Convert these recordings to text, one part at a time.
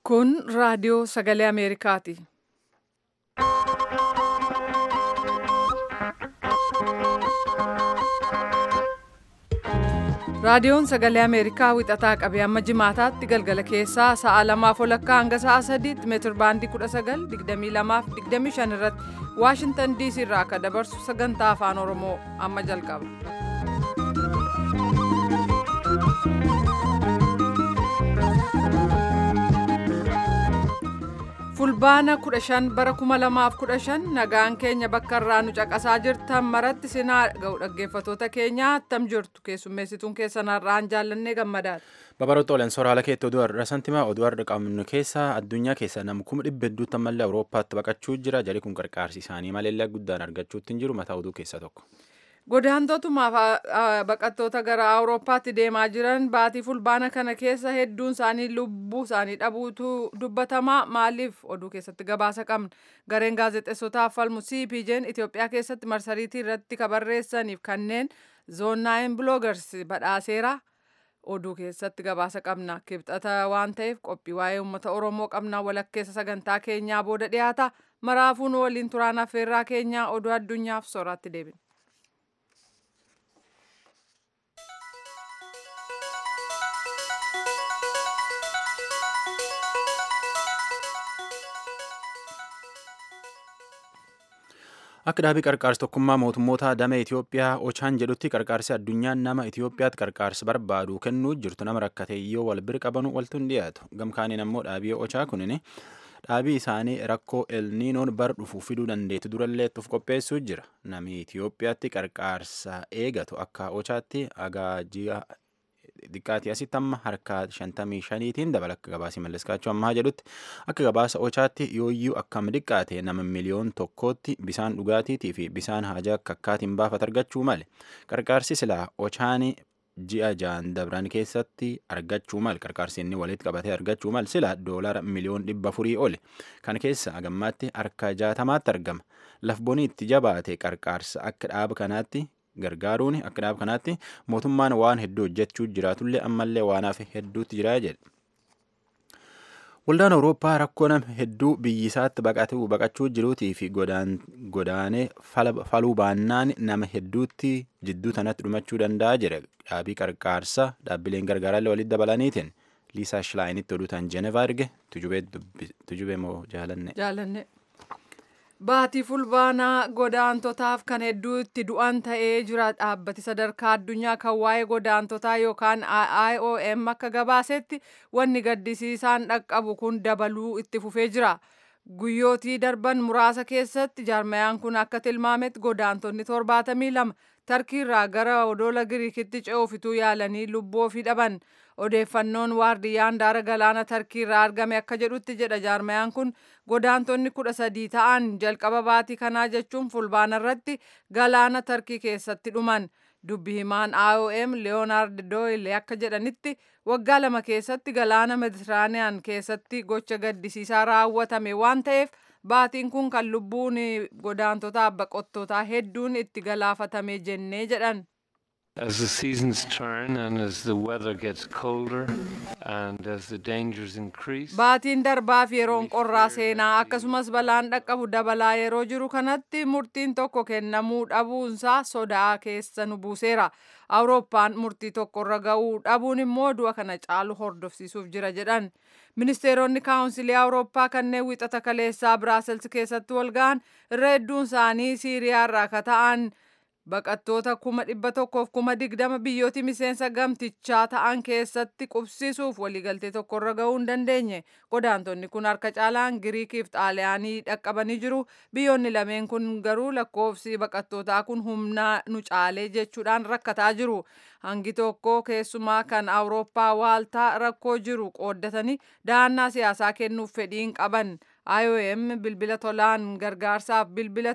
Kun raadiyoo sagalee Ameerikaati. Raadiyoon sagalee Ameerikaa wixataa qabee amma jimaataatti galgala keessaa sa'a lamaaf olakkaa hanga sa'a sadiitti meetir baandii 19 22 25 irratti Waashintan DC irraa akka dabarsu sagantaa afaan Oromoo amma jalqaba. Fulbaana 15 bara 2015 nagaan keenya bakka irraa nu caqasaa jirtan maratti sinaa ga'u dhaggeeffatoota keenyaa attam jirtu keessummeessituun keessan har'aan jaallannee gammadaadha. Babaroota olan soraala keetti oduu har'a santimaa oduu har'a qabnu keessa addunyaa keessa nama kuma dhibba hedduutti ammallee Awurooppaatti baqachuu jira jarri kun qarqaarsi isaanii maleellee guddaan argachuutti hin jiru mataa oduu keessaa tokko. Godaantootumaaf baqattoota gara Awurooppaatti deemaa jiran baatii fulbaana kana keessa hedduun isaanii lubbuu isaanii dhabuutu dubbatamaa maaliif oduu keessatti gabaasa qabna. Gareen gaazexeessotaaf falmu CPJ'n Itoophiyaa keessatti marsariitii irratti kabarreessaniif kanneen zoonaayin biloogars badhaaseera. Oduu keessatti gabaasa qabna. Kibxata waan ta'eef qophii waa'ee uummata Oromoo qabna walakkeessa sagantaa keenyaa booda dhiyaata. Maraafuun waliin turaan affeerraa keenyaa oduu addunyaaf sooraatti deebina. Akka dhaabii qarqaarsa tokkummaa mootummoota damee Itoophiyaa Ochaan jedhutti qarqaarsi addunyaan nama Itoophiyaatti qarqaarsa barbaadu kennuu jirtu nama rakkate yoo wal bira qabanu waltu hin dhiyaatu. Gamkaaniin ammoo dhaabii Ochaa kunin dhaabii isaanii rakkoo elniinoon bar dhufu fiduu dandeetu durallee itti qopheessuu jira. Namni Itoophiyaatti qarqaarsa eegatu akka Ochaatti agaaji'a xiqqaatii asitti amma harka shantamii shaniitiin dabala akka gabaasii malleskaachuu ammaa jedhutti akka gabaasa ochaatti yooyyuu akkam xiqqaate nama miliyoon tokkootti bisaan dhugaatiitii fi bisaan haajaa akka akkaatiin baafat argachuu male qarqaarsi silaa ochaanii ji'a jaan dabran keessatti argachuu mal qarqaarsi inni walitti qabatee argachuu mal sila doolara miliyoon dhibba afurii oli kan keessa agammaatti harka jaatamaatti argama lafboniitti jabaate qarqaarsa akka dhaaba kanaatti gargaaruun akka dhaaba kanaatti mootummaan waan hedduu hojjechuu jiraatullee ammallee waanaaf hedduutti jira jedhe. Waldaan Awurooppaa rakkoo nama hedduu biyyisaatti baqatuu baqachuu jiruutii fi godaanee faluu baannaan nama hedduutti jidduu tanatti dhumachuu danda'a jedhe dhaabii qarqaarsa dhaabbileen gargaarallee walitti dabalaniitiin Liisaa Shilaayinitti oduu tan Jenevaa erge tujubee moo jaalanne. Jaalanne. Baatii fulbaanaa godaantotaaf kan hedduu itti du'an ta'ee jira dhaabbati sadarkaa addunyaa kan waa'ee godaantotaa yookaan IOM akka gabaasetti wanni gaddisiisaan dhaqqabu kun dabaluu itti fufee jira. Guyyootii darban muraasa keessatti jaarmayaan kun akka tilmaametti godaantonni torbaatamii lama tarkiirraa gara odoola giriikitti ce'uufituu yaalanii lubbuu ofii dhaban. Odeeffannoon waardiyyaan daara galaana tarkiirraa argame akka jedhutti jedha jaarmayaan kun godaantonni kudha sadii ta'an jalqaba baatii kanaa jechuun fulbaana irratti galaana tarkii keessatti dhuman. Dubbi himaan IOM Leeyonaard Doyle akka jedhanitti waggaa lama keessatti galaana Meditiraaniyaan keessatti gocha gaddisiisaa raawwatame waan ta'eef baatiin kun kan lubbuun godaantotaa baqattootaa hedduun itti galaafatame jennee jedhan. As the seasons turn and as the weather gets colder and as the dangers increase. Baatiin darbaaf yeroon qorraa seenaa akkasumas balaan dhaqqabu dabalaa yeroo jiru kanatti murtiin tokko kennamuu dhabuunsaa sodaa keessa nu buuseera. Awurooppaan murtii tokkorra ga'uu dhabuun immoo du'a kana caalu hordofsiisuuf jira jedhan. Ministeeronni kaawunsilii Awurooppaa kanneen wixata kaleessaa Biraasels keessatti wal ga'an irra hedduun isaanii Siiriyaa irraa akka ta'an baqattoota kuma dhibba tokkoof kuma digdama biyyooti miseensa gamtichaa ta'an keessatti qubsiisuuf waliigaltee tokkorra ga'uu hin dandeenye godaantonni kun harka caalaan giriikiif xaaliyaanii dhaqqabanii jiru biyyoonni lameen kun garuu lakkoofsi baqattootaa kun humnaa nu caalee jechuudhaan rakkataa jiru hangi tokko keessumaa kan awurooppaa waaltaa rakkoo jiru qooddatanii dahannaa siyaasaa kennuuf fedhiin qaban IOM bilbila tolaan gargaarsaaf bilbilatan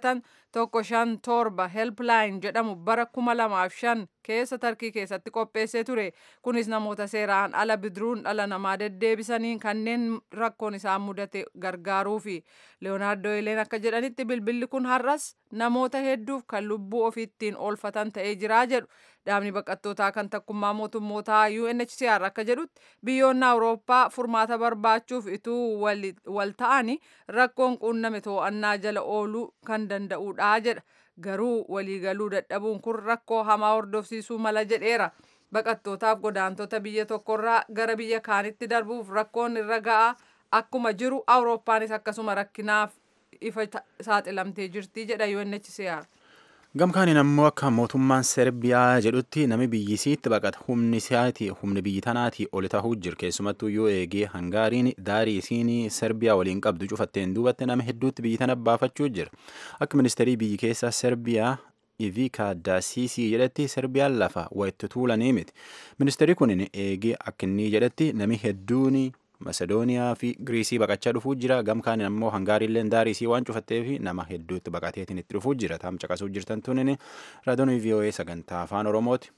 tokko shan torba helpline jedhamu bara kuma lamaaf shan keessa tarkii keessatti qopheessee ture kunis namoota seeraan ala bidiruun dhala namaa deddeebisaniin kanneen rakkoon isaan mudate gargaaruufi leeyonaardoo ileen akka jedhanitti bilbilli kun har'as namoota hedduuf kan lubbuu ofiittiin oolfatan ta'ee jiraa jedhu dhaabni baqattootaa kan takkummaa mootummootaa UNHCR akka jedhutti biyyoonni awurooppaa furmaata barbaachuuf ituu wal ta'anii rakkoon quunname to'annaa jala ooluu kan danda'udha jedha garuu waliigaluu dadhabuun kun rakkoo hamaa hordofsiisuu mala jedheera baqattootaaf godaantota biyya tokkorraa gara biyya kaanitti darbuuf rakkoon irra ga'a akkuma jiru awurooppaanis akkasuma rakkinaaf ifa saaxilamtee jirti jedha UNHCR. gamkaaniin ammoo akka mootummaan serbiyaa jedhutti nami biyyisiitti baqata humni isaati humni biyyi tanaatii oli tahuu jira keessumattuu yoo eegee hangaariin daarii isiin serbiyaa waliin qabdu cufatteen duubatti nama hedduutti biyyi tana baafachuu jira akka ministeerii biyyi keessaa serbiyaa Ivika Daasisii jedhetti Serbiyaan lafa wayitti tuulanii miti. Ministeerri kun eegee akka inni jedhetti nami hedduun Masedooniyaa fi Giriisii baqachaa dhufuu jira. Gamkaan ammoo Hangaariillee daarisii waan cufattee fi nama hedduutti baqateetiin itti dhufuu jira. Taam caqasuu jirtan tunin raadiyoon VOA sagantaa afaan Oromooti.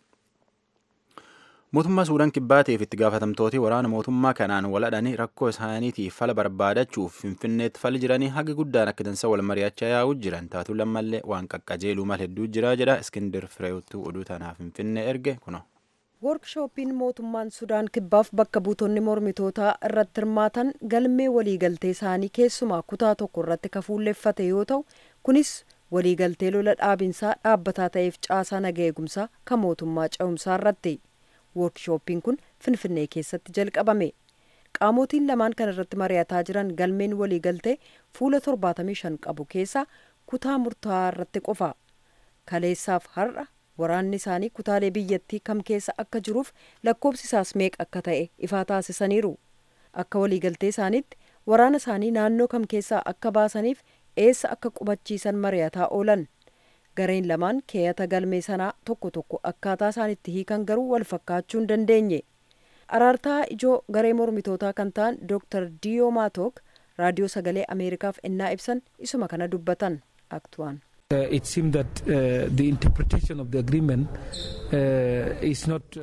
Mootummaa Suudaan Kibbaatiif itti gaafatamtooti waraana mootummaa kanaan waladhanii rakkoo isaaniitiif fala barbaadachuuf Finfinneetti fali jiranii haga guddaan akka dansa wal mari'achaa yaa'uu jiran taatu lammallee waan qaqqajeeluu mal hedduu jira jedha Iskindir Fireewuttuu oduu tanaaf Finfinnee erge kuno. Woorkshooppiin mootummaan Sudaan Kibbaaf bakka buutonni mormitootaa irratti hirmaatan galmee waliigaltee isaanii keessumaa kutaa tokko irratti kafuulleeffate yoo ta'u kunis waliigaltee lola dhaabinsaa dhaabbataa ta'eef caasaa naga eegumsaa kan mootummaa ce'umsaa irratti. Woorkshooppiin kun Finfinnee keessatti jalqabame. Qaamotiin lamaan kan irratti mari'ataa jiran galmeen waliigaltee fuula 75 qabu keessaa kutaa murtaa'aa irratti qofa. Kaleessaaf har'a waraanni isaanii kutaalee biyyattii kam keessa akka jiruuf lakkoobsi isaas meeqa akka ta'e ifaa taasisaniiru. Akka waliigaltee isaaniitti waraana isaanii naannoo kam keessaa akka baasaniif eessa akka qubachiisan mari'ataa oolan. gareen lamaan keeyata galmee sanaa tokko tokko akkaataa isaan itti hiikan garuu wal fakkaachuu hin dandeenye araartaa ijoo garee mormitootaa kan ta'an dr diyo maatok raadiyoo sagalee ameerikaaf ennaa ibsan isuma kana dubbatan aktuwaan. Uh, it seemed that uh, the interpretation of the agreement uh, is not.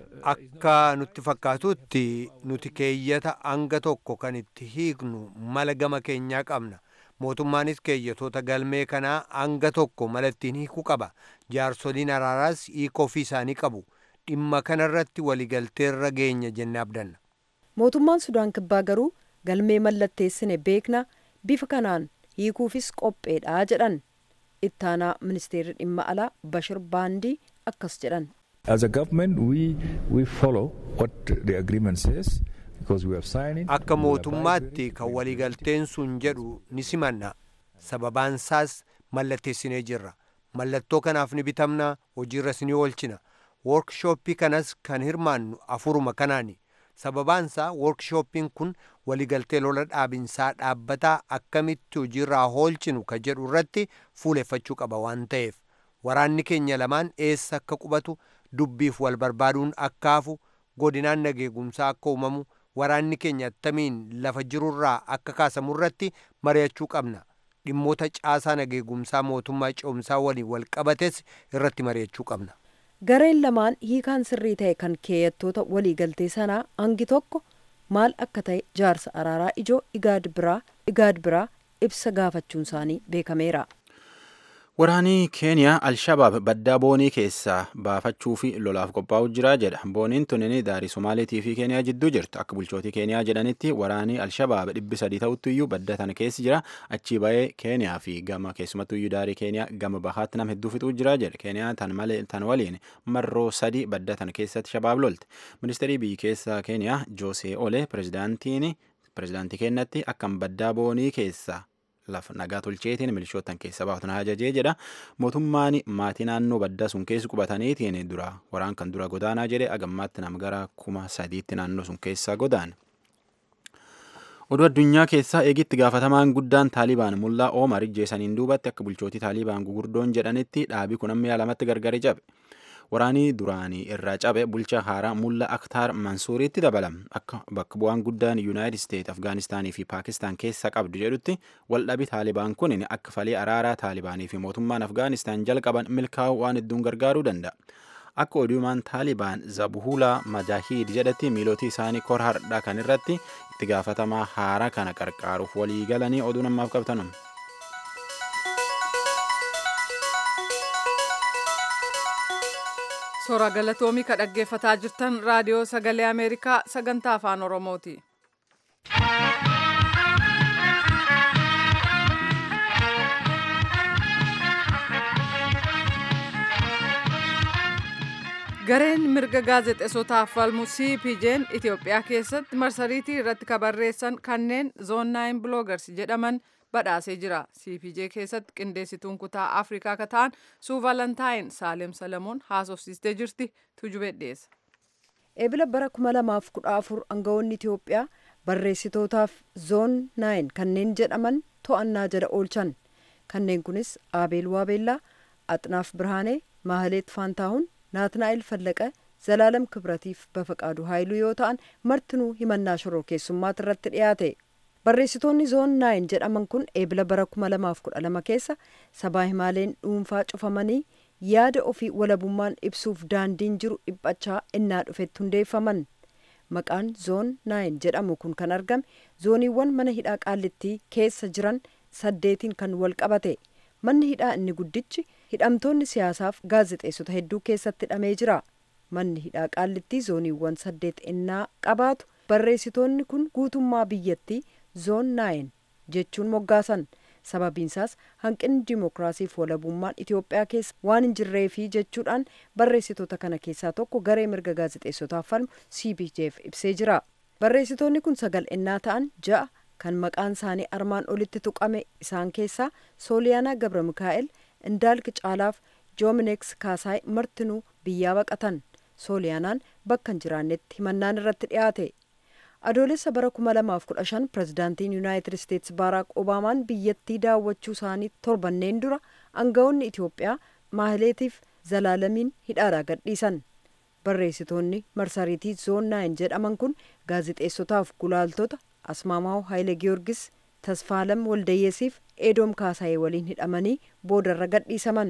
Akka nutti fakkaatutti nuti keeyyata hanga tokko kan itti hiiknu mala gama keenyaa qabna. mootummaanis keeyyatoota galmee kanaa hanga tokko mala ittiin hiikuu qaba jaarsoliin araaraas hiika ofii isaanii qabu dhimma kanarratti waliigalteerra geenya jennee abdanna. mootummaan sudaan kibbaa garuu galmee mallatteessine beekna bifa kanaan hiikuufis qopheedha jedhan ittaanaa ministeerri dhimma alaa bashir baandii akkas jedhan. as a government we we follow what the agreement says. Akka mootummaatti kan waliigalteen sun jedhu ni simanna. Sababaansaas mallatteessinee jirra. Mallattoo kanaaf ni bitamna hojiirras ni oolchina. Woorkshooppii kanas kan hirmaannu afuruma kanaani. Sababaansaa woorkshooppiin kun waliigaltee lola dhaabinsaa dhaabbataa akkamitti hojiirraa oolchinu ka jedhu irratti fuuleffachuu qaba waan ta'eef. Waraanni keenya lamaan eessa akka qubatu dubbiif wal barbaaduun akka hafu godinaan nageegumsaa akka uumamu waraanni keenya attamiin lafa jirurraa akka kaasamu irratti mari'achuu qabna dhimmoota caasaa nageegumsaa mootummaa ce'umsaa waliin wal qabates irratti mari'achuu qabna. gareen lamaan hiikaan sirrii ta'e kan keeyyattoota waliigaltee sanaa hangi tokko maal akka ta'e jaarsa araaraa ijoo igaad biraa igaad biraa ibsa gaafachuun isaanii beekameera. Waraanii Keeniyaa Alshabaab baddaa boonii keessaa baafachuu fi lolaaf qophaa'u jira jedha. Booniin tunin daarii Somaaliitii fi Keeniyaa jidduu jirtu. Akka bulchootii Keeniyaa jedhanitti waraanii Alshabaab dhibbi sadii ta'utti iyyuu badda tana keessa jira. Achii ba'ee Keeniyaa fi gama keessumattuu iyyuu daarii Keeniyaa gama bahaatti nama hedduu fixuu jira jedha. Keeniyaa tan malee tan waliin marroo sadii badda tana keessatti shabaab lolte. Ministeerii biyyi keessaa Keeniyaa Joosee Olee pirezidaantiin pirezidaantii kennatti akkam baddaa boonii keessaa lafa nagaa tolcheetiin milishootan keessa baafatan ajajee jedha mootummaan maatii naannoo baddaa sun keessa qubataniitiin dura waraan kan dura godaanaa jedhe agammaatti nama gara kuma sadiitti naannoo sun keessaa godaane. Oduu addunyaa keessaa eegitti gaafatamaan guddaan Taalibaan mullaa Oomar ijjeessaniin duubatti akka bulchootii Taalibaan gugurdoon jedhanitti dhaabii kun amma lamatti gargari cabe. waraanii duraanii irraa cabe bulchaa haaraa mulla aktaar mansuuriitti dabalama akka bakka bu'aan guddaan yuunaayitid isteet afgaanistaanii fi paakistaan keessa qabdu jedhutti waldhabi taalibaan kun akka falii araaraa taalibaanii fi mootummaan afgaanistaan jalqaban milkaa'uu waan hedduun gargaaruu danda'a akka oduumaan taalibaan zabuhulaa majahiid jedhatti miilootii isaanii kor hardhaa kan irratti itti gaafatamaa haaraa kana qarqaaruuf walii galanii oduu namaaf qabtanum. Soora galatoomii ka dhaggeeffataa jirtan raadiyoo sagalee Ameerikaa sagantaa afaan Oromooti. Gareen mirga gaazexeessotaaf falmu CPJ'n Itoophiyaa keessatti marsariitii irratti ka barreessan kanneen zoon 9 bloggers jedhaman badhaasee jira. CPJ keessatti qindeessituun kutaa Afrikaa ka ta'an suu Valentaayin Saalem Salamoon haasofsiistee jirti tujubee dhiyeessa. Eebila bara 2014 aangawoonni Itoophiyaa barreessitootaaf zoon 9 kanneen jedhaman to'annaa jala oolchan. Kanneen kunis Abeel Waabeellaa, Axnaaf Birhaanee, Maahaleet Faantaahun, naatnaa'el fallaqa zalaalam kibratiif bafaqaadu haayiluu yoo ta'an martinuu himannaa shororkeessummaati irratti dhiyaate barreessitoonni zoon naayin jedhaman kun eebila bara 2012 keessa sabaa himaaleen dhuunfaa cufamanii yaada ofii walabummaan ibsuuf daandiin jiru dhiphachaa innaa dhufetti hundeeffaman maqaan zoon naayin jedhamu kun kan argame zooniiwwan mana hidhaa qaallittii keessa jiran saddeetiin kan wal qabate manni hidhaa inni guddichi hidhamtoonni siyaasaaf gaazexeessota hedduu keessatti hidhamee jira manni hidhaa qaallittii zooniiwwan saddeet innaa qabaatu barreessitoonni kun guutummaa biyyattii zoon naayin jechuun moggaasan sababiinsaas hanqinni dimookiraasiif walabummaan itiyoophiyaa keessa waan hin jirreefi jechuudhaan barreessitoota kana keessaa tokko garee mirga gaazexeessotaaf falmu cpjf ibsee jira barreessitoonni kun sagal innaa ta'an ja'a kan maqaan isaanii armaan olitti tuqame isaan keessaa sooliyaanaa gabra mikaa'el indaalq caalaaf joomineeks kaasaay martinuu biyyaa baqatan sooliyaanaan bakka hin jiraannetti himannaan irratti dhiyaate adoolessa bara 2015 pirezidaantiin yuunaayitid isteetsi baaraak obaamaan biyyattii daawwachuu isaanii torbanneen dura aangawoonni itiyoophiyaa maahileetiif zalaalamiin hidhaadhaa gadhiisan barreessitoonni marsariitii zoon naayin jedhaman kun gaazexeessotaaf gulaaltota asmaamaa'u haayile giyoorgis tasfaalam waldayyeesiif eedoom kaasaayee waliin hidhamanii boodarra gadhiisaman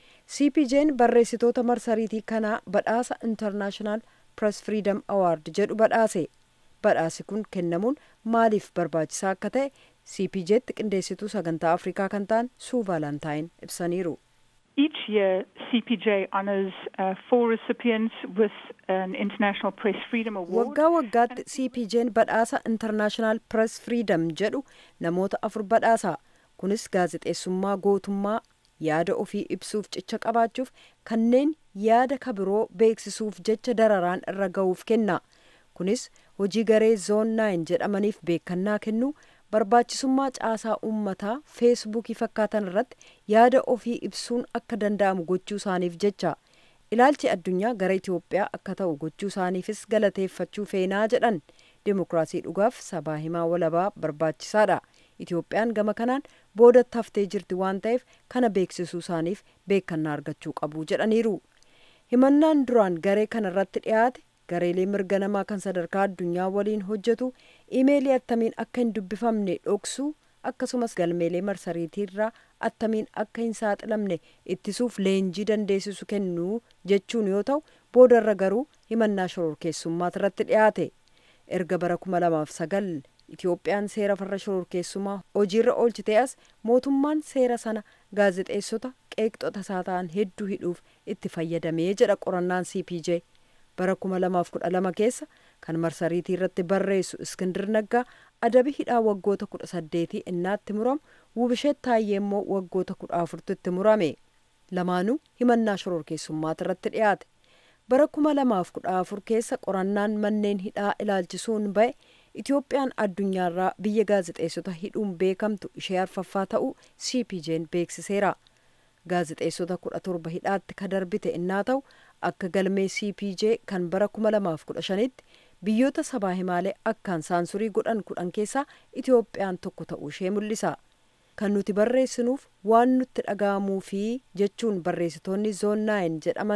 cpj'n barreessitoota marsariitii kanaa badhaasa intarnaashinaal press freedom award jedhu badhaase badhaasi kun kennamuun maaliif barbaachisaa akka ta'e cpj'tti qindeessituu sagantaa afrikaa kan ta'an suu vaalantaayin ibsaniiru Each year, CPJ honors uh, four recipients with an International Press Freedom Award. waggaa waggaatti cpj'n badhaasa intarnaashinaal press freedom jedhu namoota afur badhaasa kunis gaazexeessummaa gootummaa yaada ofii ibsuuf cicha qabaachuuf kanneen yaada kabiroo beeksisuuf jecha dararaan irra ga'uuf kenna kunis hojii garee zoon naayin jedhamaniif beekannaa kennuu barbaachisummaa caasaa uummataa feesbuukii fakkaatan irratti yaada ofii ibsuun akka danda'amu gochuu isaaniif jecha ilaalchi addunyaa gara itiyoophiyaa akka ta'u gochuu isaaniifis galateeffachuu feenaa jedhan dimokiraasii dhugaaf sabaa himaa walabaa barbaachisaadha itiyoophiyaan gama kanaan boodatti haftee jirti waan ta'eef kana beeksisuu isaaniif beekannaa argachuu qabu jedhaniiru himannaan duraan garee kana irratti dhiyaate gareelee mirga namaa kan sadarkaa addunyaa waliin hojjetu imeelii attamiin akka hin dubbifamne dhoksuu akkasumas galmeelee marsariitiirraa attamiin akka hin saaxilamne ittisuuf leenjii dandeessisu kennuu jechuun yoo ta'u boodarra garuu himannaa shororkeessummaati irratti dhiyaate erga bara 2009 itiyoophiyaan seera farra shororkeessummaa hojiirra oolchitee as mootummaan seera sana gaazexeessota qeeqxota isaa ta'an hedduu hidhuuf itti fayyadamee jedha qorannaan cpj bara 2012 keessa kan marsariitii irratti barreessu iskindir naggaa adabi hidhaa waggoota 18 innaatti muramu wubisheet taayyee immoo waggoota 14 itti murame lamaanuu himannaa shororkeessummaati irratti dhiyaate bara 2014 keessa qorannaan manneen hidhaa ilaalchisuun ba'e itiyoophiyaan addunyaarraa biyya gaazexeessota hidhuun beekamtu ishee arfaffaa ta'uu cpj'n beeksiseera gaazexeessota 17 hidhaatti ka darbite innaa ta'u akka galmee cpj kan bara 2015tti biyyoota sabaa himaalee akkaan saansurii godhan kudhan keessaa itiyoophiyaan tokko ta'uu ishee mul'isa kan nuti barreessinuuf waan nutti dhaga'amuu fi jechuun barreessitoonni zoon naayin jedhaman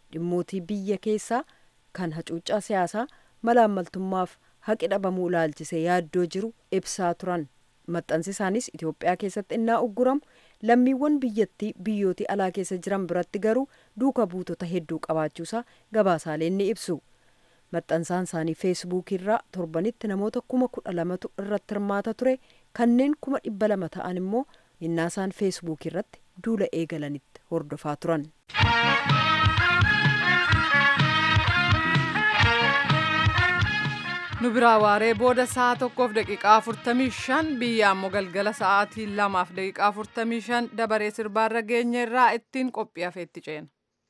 dhimmootii biyya keessaa kan hacuuccaa siyaasaa malaammaltummaaf haqi dhabamuu ilaalchisee yaaddoo jiru ibsaa turan maxxansi isaanis itiyoophiyaa keessatti innaa ugguramu lammiiwwan biyyattii biyyootii alaa keessa jiran biratti garuu duuka buutota hedduu qabaachuusaa gabaasaaleen ni ibsu maxxansaan isaanii feesbuukirraa torbanitti namoota kuma kudha lamatu irratti hirmaata ture kanneen kuma dhibba lama ta'an immoo innaasaan feesbuukirratti duula eegalanitti hordofaa turan. nu biraa waaree booda sa'a tokkoof daqiiqaa afurtamii shan biyya ammoo galgala sa'aatii lamaaf daqiiqaa afurtamii shan dabaree sirbaarra geenye irraa ittiin qophii hafeetti ceena.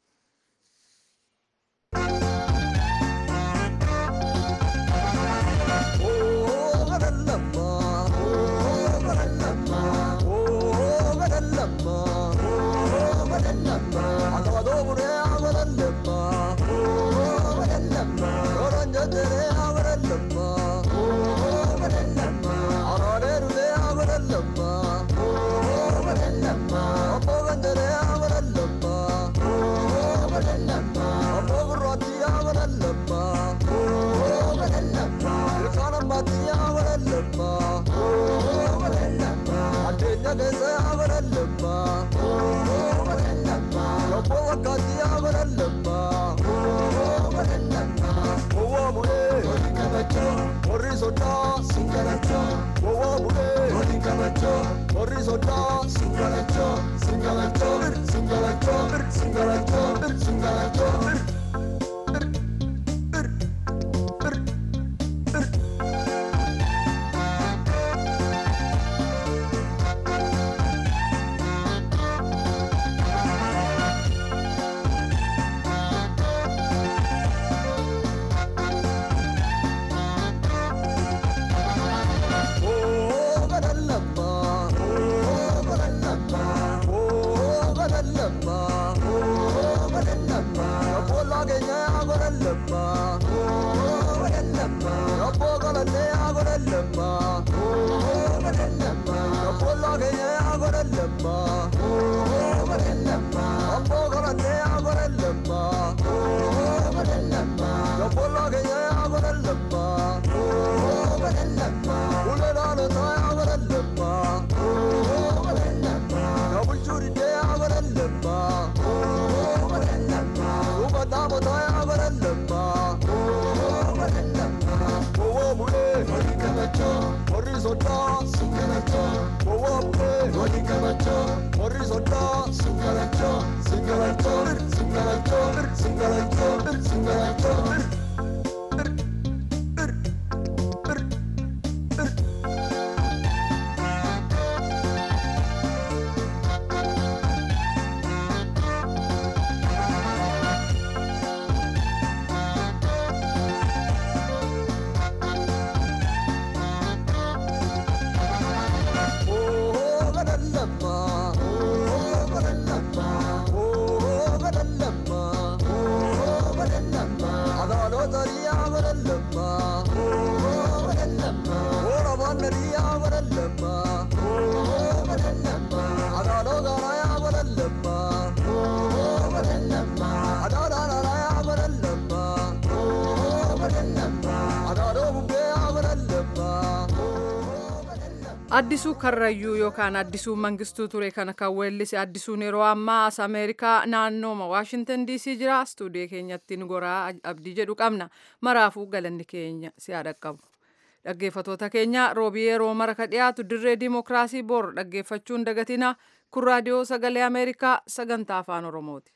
addisuu karrayyuu yookaan addisuu mangistuu ture kana kan weellise addisuun yeroo ammaa as ameerikaa naannooma waashintan diisii jira istuudiyoo keenyatti nu goraa abdii jedhu qabna maraafuu galanni keenya si'a dhaqqabu dhaggeeffatoota keenya roobii yeroo mara ka dhiyaatu dirree dimookiraasii bor dhaggeeffachuun dagatina kun raadiyoo sagalee ameerikaa sagantaa afaan oromooti.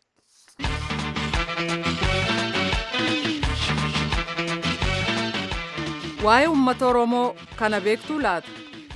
waa'ee uummata oromoo kana beektuu laata.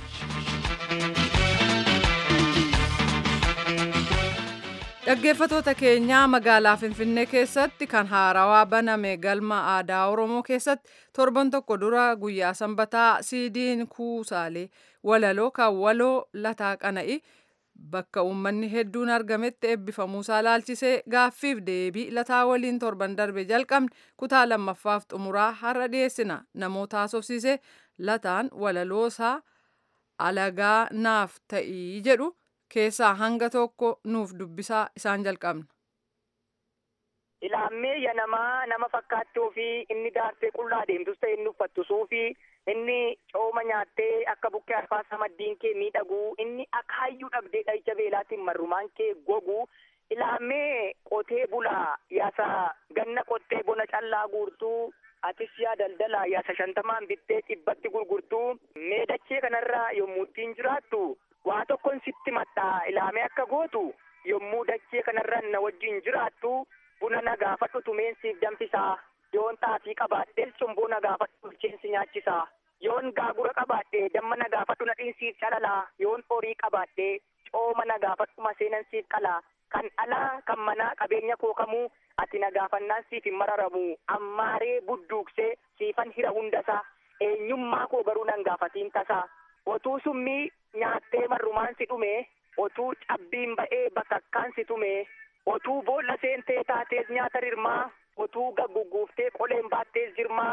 dhaggeeffatoota keenyaa magaalaa finfinnee keessatti kan haarawaa baname galma aadaa oromoo keessatti torban tokko dura guyyaa sanbataa siidiin kuusaalee walaloo kan waloo lataa qana'i bakka uummanni hedduun argametti eebbifamuusaa laalchisee gaaffiif deebii lataa waliin torban darbe jalqabne kutaa lammaffaaf xumuraa har'a dhiyeessina namoota haasofsiise lataan walaloosaa alagaa naaf ta'ii jedhu keessaa hanga tokko nuuf dubbisaa isaan jalqabna. ilaammee ya namaa nama fakkaattuu fi inni daartee qullaa deemtus ta'e inni uffattu suufii inni cooma nyaattee akka bukkee arfaasaa maddiin kee miidhaguu inni akaayyuu dhabdee dhahicha beelaatiin marrumaan kee gogu ilaammee qotee bulaa yaasa ganna qottee bona callaa guurtuu atis yaa daldalaa yaasa shantamaan bittee dhibbatti gurgurtuu meedachee kanarraa yommuu ittiin jiraattu waa tokkon sitti maxxaa ilaamee akka gootu yommuu dachee kanarra na wajjin jiraattu buna na gaafadhu tumeensiif danfisaa yoon xaafii qabaadhee cumboo na gaafadhu bulcheensi nyaachisaa yoon gaagura qabaadhee damma na gaafadhu nadhiinsiif calalaa yoon horii qabaadhee cooma na gaafadhu maseenansiif qalaa kan alaa kan manaa qabeenya koo kamuu ati na gaafannaan siif hin mararamu ammaaree budduuqsee siifan hira hundasaa eenyummaa koo garuu nan gaafatiin tasaa otuu summii nyaattee marrumaan si dhume otuu cabbiin ba'ee bakakkaan si tume otuu boolla seentee taatees nyaata rirmaa otuu gaggugguuftee qoleen baattees jirmaa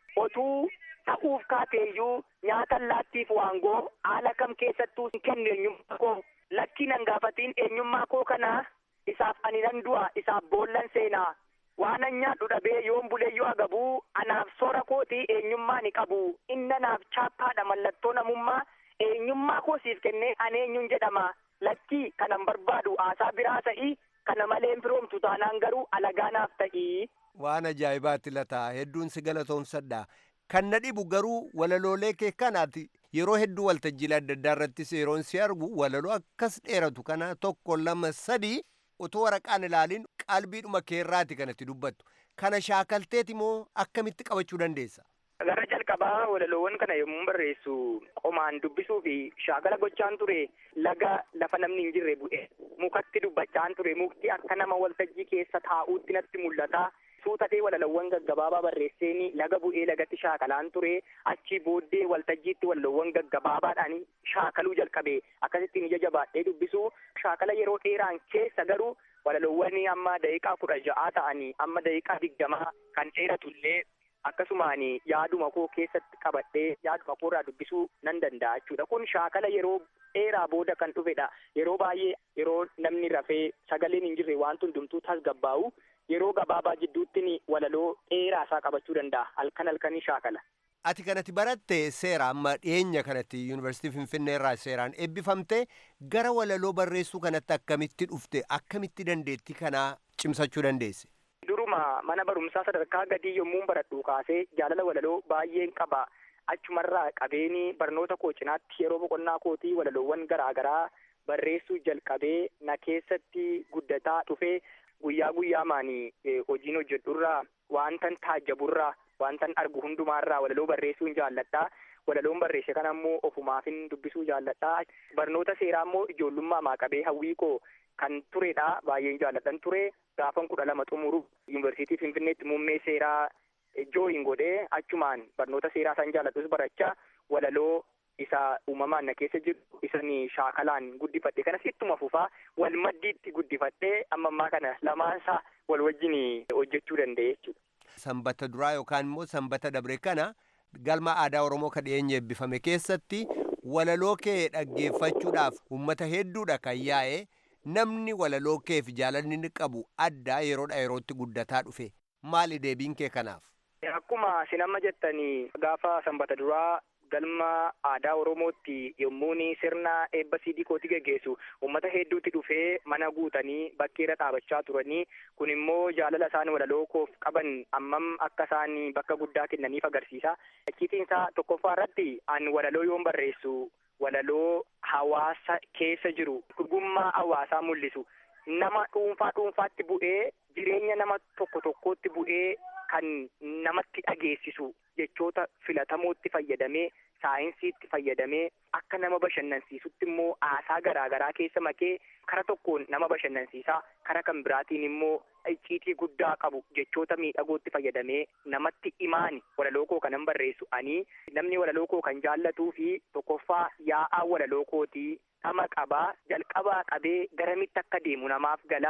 otuu ta'uuf kaateeyyuu nyaata allaattiif waangoo haala kam keessattuu hin kennu eenyummaa koo lakkii nan gaafatiin eenyummaa koo kanaa isaaf ani nan du'a isaaf boollan seenaa waan an nyaadhu dhabee yoon buleeyyuu agabuu anaaf soora kootii eenyummaa ni qabu inna naaf chaappaadha mallattoo namummaa eenyummaa koo siif kennee ani eenyuun jedhama lakkii kanan barbaadu aasaa biraa ta'ii kana malee firoomtu taanaan garuu alagaa naaf ta'ii. Waan ajaa'ibaatti lataa hedduun si galatoomsadha. Kan na dhibu garuu walaloolee kee kanaati yeroo hedduu waltajjiilee adda addaa irrattis yeroon si argu walaloo akkas dheeratu kana tokko lama sadii otoo waraqaan ilaalin qalbiidhuma keerraati kanatti dubbattu. Kana shaakalteeti moo akkamitti qabachuu dandeessa? Gara jalqabaa walaloowwan kana yommuu barreessu qomaan dubbisuu fi shaakala gochaan ture laga lafa namni hin jirre bu'e mukatti dubbachaan ture mukti akka nama waltajjii keessa taa'uutti natti mul'ata. Suutatee walalawwan gaggabaabaa barreesseeni laga bu'ee lagatti shaakalaan ture achi booddee waltajjiitti walalawwan gaggabaabaadhaan shaakaluu jalqabe akkasittiin ija jabaadhee dubbisu shaakala yeroo dheeraan keessa garuu walalawwan amma daqiiqaa kudha ja'aa ta'anii amma daqiiqaa digdamaa kan dheeratullee akkasumaan yaaduma koo keessatti qabadhee yaaduma koo irraa dubbisuu nan danda'a jechuudha kun shaakala yeroo dheeraa booda kan dhufedha yeroo baay'ee yeroo namni rafee sagaleen hin jirre waan hundumtuu tasgabbaa'u yeroo gabaabaa jidduutti walaloo dheeraa isaa qabachuu danda'a halkan halkanii shaakala. Ati kanatti baratte seera amma dhiyeenya kanatti yuunivarsiitii Finfinnee irraa seeraan eebbifamte gara walaloo barreessuu kanatti akkamitti dhufte akkamitti dandeetti kanaa cimsachuu dandeesse. Duruma mana barumsaa sadarkaa gadii yommuu baradhu kaasee jaalala walaloo baay'een qaba. Achumarraa qabeeni barnoota koo cinaatti yeroo boqonnaa kootii walaloowwan garaagaraa barreessuu jalqabee na keessatti guddataa dhufee guyyaa guyyaamaan hojiin hojjedhurraa wantan taajjaburraa wantan argu hundumaarraa walaloo barreessuun jaalladhaa. Walaloon barreesse kana immoo ofumaafin dubbisuu jaalladhaa. Barnoota seeraa immoo ijoollummaa qabee hawwii koo kan turedha baay'een jaalladhan ture gaafan kudha lama xumuru yuunivarsiitii Finfinneetti muummee seeraa jooyin godhee achumaan barnoota seeraa isaan jaalladhus barachaa walaloo isa uumamaan na keessa jiru isan shaakalaan guddifadhe kanas ittuma fufaa wal maddiitti guddifadhee amma ammaa kana lamaansaa wal wajjin hojjechuu danda'e jechuudha. Sanbata duraa yookaan immoo sanbata dabre kana galma aadaa Oromoo kan dhiyeenya eebbifame keessatti walaloo kee dhaggeeffachuudhaaf uummata hedduudha kan yaa'e namni walaloo keef jaalalli inni qabu addaa yeroodha yerootti guddataa dhufe maali deebiin kee kanaaf? Akkuma isin amma jettanii gaafa sanbata duraa galma aadaa Oromootti yommuun sirna eebba siidii kootii geggeessu uummata hedduutti dhufee mana guutanii bakkeerra dhaabachaa turanii kun immoo jaalala isaan walaloo koof qaban ammam akka isaan bakka guddaa kennaniif agarsiisa. Icciitiinsaa tokkoffaa irratti an walaloo yoon barreessu walaloo hawaasa keessa jiru dhugummaa hawaasaa mul'isu nama dhuunfaa dhuunfaatti bu'ee jireenya nama tokko tokkootti bu'ee kan namatti dhageessisu jechoota filatamootti fayyadamee saayinsiitti fayyadamee akka nama bashannansiisutti immoo aasaa garaagaraa keessa makee kara tokkoon nama bashannansiisaa kara kan biraatiin immoo icciitii guddaa qabu jechoota miidhagootti fayyadamee namatti imaani walaloo koo kanan barreessu ani namni walaloo koo kan jaallatuu fi tokkoffaa yaa'aa walaloo kootii dhama qabaa jalqabaa qabee garamitti akka deemu namaaf galaa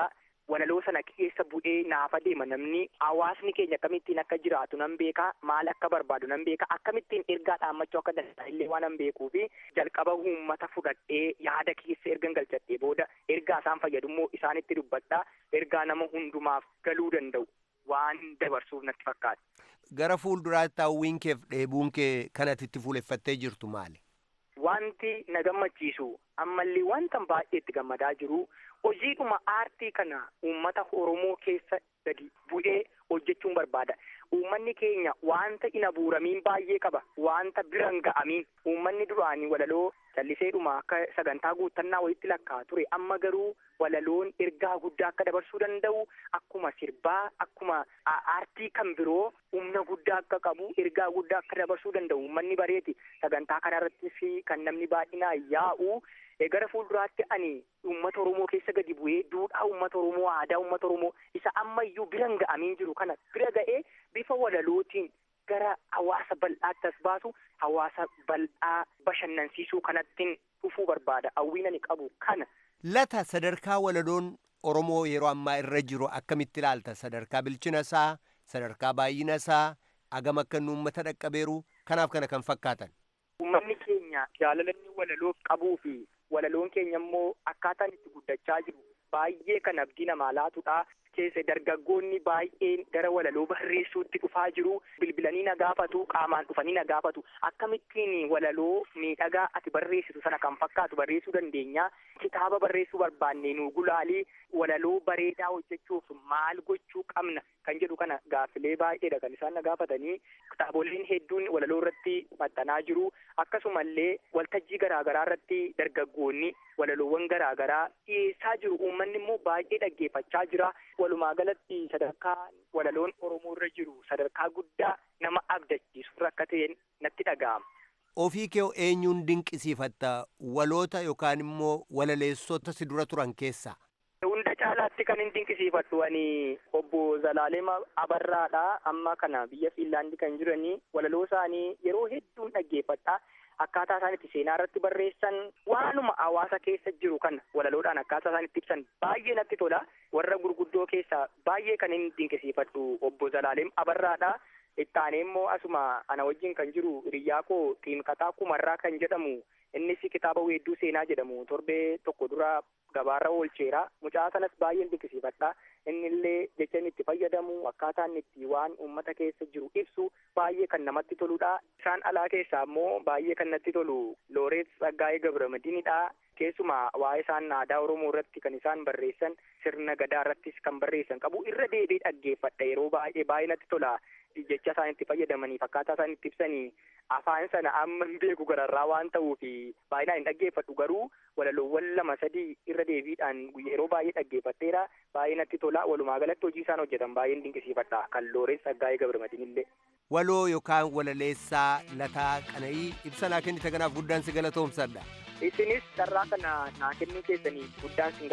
walaloo sana keessa bu'ee naafa deema namni hawaasni keenya akkamittiin akka jiraatu nan beeka maal akka barbaadu nan beeka akkamittiin ergaa dhaammachuu akka danda'a illee waan nan beekuu fi jalqaba uummata fudhadhee yaada keessa ergan galchadhee booda ergaa isaan fayyadummoo isaanitti dubbadhaa ergaa nama hundumaaf galuu danda'u waan dabarsuuf natti fakkaata. Gara fuulduraatti hawwiin keef dheebuun kee kanatti itti fuuleffattee jirtu maali? Wanti na gammachiisu ammallee wanta baay'ee itti gammadaa jiru hojiidhuma aartii kana uummata Oromoo keessa gadi bu'ee hojjechuun barbaada. Uummanni keenya wanta hin abuuramiin baay'ee qaba. Wanta biran ga'amiin uummanni duraanii walaloo calliseedhuma akka sagantaa guuttannaa wayitti lakkaa ture. Amma garuu walaloon ergaa guddaa akka dabarsuu danda'u akkuma sirbaa akkuma aartii kan biroo humna guddaa akka qabu ergaa guddaa akka dabarsuu danda'u uummanni bareeti. Sagantaa kanarratti fi kan namni baay'inaan yaa'u gara fuulduraatti ani uummata Oromoo keessa gadi bu'ee duudhaa uummata Oromoo aadaa uummata Oromoo isa ammayyuu biran ga'amiin jiru kana bira ga'ee bifa walalootiin gara hawaasa bal'aatti as baasu hawaasa bal'aa bashannansiisuu kanattiin dhufuu barbaada hawwiin ani qabu kana. Lata sadarkaa walaloon Oromoo yeroo ammaa irra jiru akkamitti ilaalta sadarkaa bilchina isaa sadarkaa baay'ina isaa agam akka inni uummata dhaqqabeeru kanaaf kana kan fakkaatan. Uummanni keenya jaalala inni walaloof qabuu fi walaloon keenya immoo akkaataan itti guddachaa jiru baay'ee kan abdii namaa laatudha. keessa dargaggoonni baay'een gara walaloo barreessuutti dhufaa jiru bilbilanii na gaafatu qaamaan dhufanii na gaafatu akkamittiin walaloo miidhagaa ati barreessitu sana kan fakkaatu barreessuu dandeenya kitaaba barreessuu barbaanne nu gulaalii walaloo bareedaa hojjechuuf maal gochuu qabna kan jedhu kana gaaffilee baay'eedha kan isaan na gaafatanii kitaaboleen hedduun walaloo irratti maxxanaa jiru akkasumallee waltajjii garaagaraa irratti dargaggoonni walaloowwan garaagaraa dhiyeessaa jiru uummanni immoo baay'ee dhaggeeffachaa jira walumaa galatti sadarkaa walaloon oromoo irra jiru sadarkaa guddaa nama abdachiisu akka ta'een natti dhaga'ama. Ofii kee eenyuun dinqisiifatta waloota yookaan immoo walaleessota si dura turan keessaa? Hunda caalaatti kan hin dinqisiifadhu ani obbo Zalaalema Abarraadha amma kana biyya Fiinlaandi kan jiranii walaloo isaanii yeroo hedduun dhaggeeffadha. akkaataa isaan itti seenaa irratti barreessan waanuma hawaasa keessa jiru kana walaloodhaan akkaataa isaan itti ibsan baay'ee natti tola warra gurguddoo keessaa baay'ee kan hin dinqisiifadhu obbo Zalaalem Abarraadha. Ittaanee immoo asuma ana wajjin kan jiru hiriyyaa koo Xiinqataa Kumarraa kan jedhamu innis kitaaba weedduu seenaa jedhamu torbee tokko dura gabaarra oolcheera mucaa sanas baay'een dinqisiifadha inni illee jecha inni itti fayyadamu akkaataa inni itti waan uummata keessa jiru ibsu baay'ee kan namatti toludha isaan alaa keessaa immoo baay'ee kan natti tolu looreet Tsaggaayee Gabramadiinidha keessumaa waa'ee isaan aadaa oromoo irratti kan isaan barreessan sirna gadaa irrattis kan barreessan qabu irra deebi'ee dhaggeeffadha yeroo baay'ee baay'ee natti tola jecha isaan itti fayyadamanii fakkaataa isaan itti ibsanii afaan sana amma hin beeku gararraa waan ta'uuf baay'inaan hin dhaggeeffadhu garuu walaloowwan lama sadii irra deebiidhaan yeroo baay'ee dhaggeeffadheera baay'ee natti tola walumaa galatti hojii isaan hojjetan baay'een dinqisiifadha kan looreet Tsaggaayee Gabramadiin illee. Waloo yookaan walaleessaa lataa qana'ii ibsa naa kennite kanaaf guddaan si galatoomsadha. Isinis carraa kana naa kennuu keessanii guddaan sin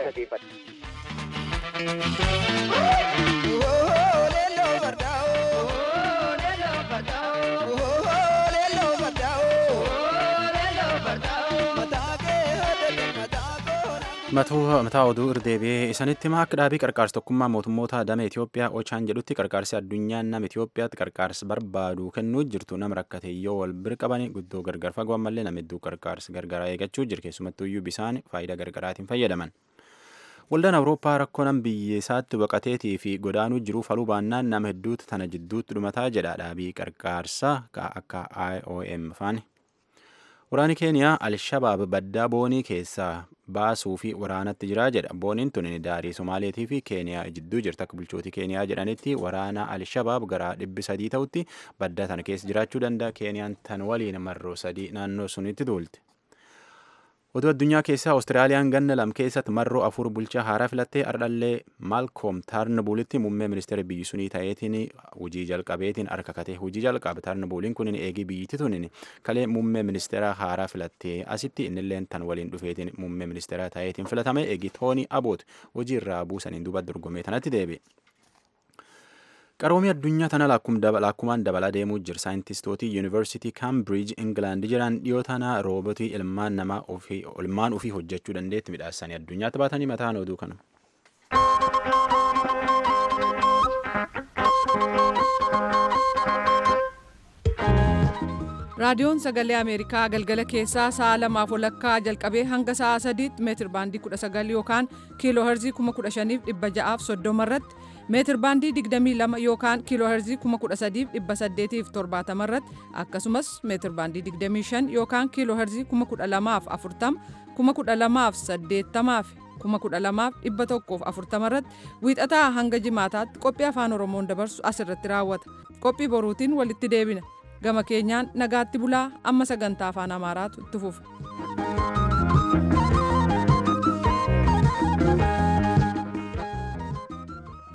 galateeffadha. mataa oduu irdeebi'ee isanitti himaa akka dhaabii qarqaarsa tokkummaa mootummoota damee Itoophiyaa Ochaan jedhutti qarqaarsi addunyaan nama Itoophiyaatti qarqaarsa barbaadu kennuu jirtu nama rakkate yoo wal bira qabanii guddoo gargar fagoo ammallee nama hedduu qarqaarsa gargaraa eeggachuu jira keessumattuu iyyuu bisaan faayidaa gargaraatiin fayyadaman. Waldaan Awurooppaa rakkoo nam biyya isaatti baqateetii fi godaanuu jiru faluu baannaan nama hedduutu tana jidduutti dhumataa jedha dhaabii qarqaarsa akka IOM faani. Waraanni Keeniyaa Alshabaab baddaa boonii keessaa baasuu fi waraanatti jiraa jedha. Booniin tun daarii Somaaleetii fi Keeniyaa jidduu jirti. Akka bulchootii Keeniyaa jedhanitti waraana Alshabaab gara dhibbi sadii ta'utti baddaa tana keessa jiraachuu danda'a. Keeniyaan tan waliin marroo sadii naannoo sunitti duulti. Oduu addunyaa keessaa Awustiraaliyaan ganna lam keessatti marroo afur bulchaa haaraa filattee ardhallee Maalkoom Taarnabuulitti muummee ministeera biyyi sunii ta'eetiin hojii jalqabeetiin harka katee hojii jalqabe Taarnabuuliin kun eegii biyyittii tunin kalee muummee ministeera haaraa filattee asitti innilleen tan waliin dhufeetiin muummee ministeera ta'eetiin filatame eegii Toonii Aboot hojii irraa buusaniin duuba dorgomee tanatti deebi'e. Qaroomii addunyaa tana lakkumaan dabalaa deemuu jira. Saayintistoota Yuunivarsiitii Kaambiriij Ingilaand jiran dhiyoo tana roobotii ilmaan namaa ilmaan ofii hojjechuu dandeetti midhaasanii addunyaatti baatanii mataan oduu kana. raadiyoon sagalee ameerikaa galgala keessaa sa'a lamaaf walakkaa jalqabee hanga sa'a sadiitti meetir baandii 19 yookaan kiiloo herzii 15630 irratti meetir baandii 22 yookaan kiiloo herzii 13870 irratti akkasumas meetir baandii 25 yookaan kiiloo herzii 12040 12080 12140 irratti wiixataa hanga jimaataatti qophii afaan oromoon dabarsu asirratti raawwata qophii boruutiin walitti deebina gama keenyaan nagaatti bulaa amma sagantaa afaan amaaraatu itti fufa.